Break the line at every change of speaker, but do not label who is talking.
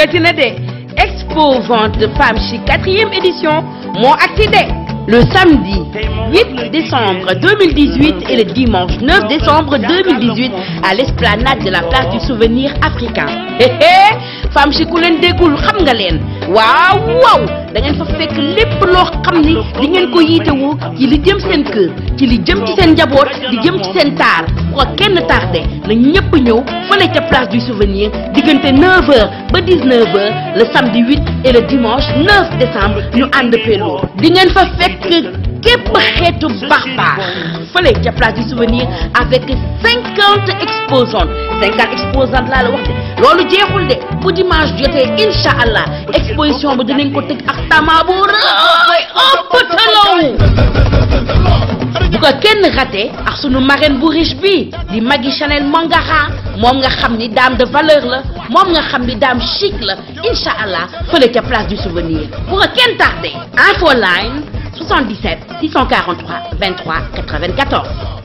dikkati na de expo vente de femmes chic quatrième édition moo agsi de le samedi 8 décembre 2018 et le dimanche 9 décembre 2018 à l'esplanade de la place du souvenir africain héhé femme chic ku leen déggul xam nga leen waaw waaw da ngeen fa fekk lépp loo xam ni di ngeen ko yiitewoo ci li jëm seen kër ci li jëm ci seen njaboot di jëm ci seen taar bu ko kenn tardé na ñëpp ñëw fële ca place du souvenir diggante 9h ba 19h le samedi 8 et le dimanche 9 décembre ñu ànd peloo di ngeen fa fekk képp xeetu baax baax fële ca place du souvenir avec 50 exposantes 50 exposantes laa la wax de loolu jeexul de bu dimanche jotee incha allah exposition bi dinañ ko tëj ak tama bu rëy ëpp talaw bu ko kenn raté ak sunu marraine bu riche bi di Magui Chanel Mangara moom nga xam ni dame de valeur la moom nga xam ni dame chic la incha allah fële ca place du souvenir bu ko kenn tardé info line 77 643 23 94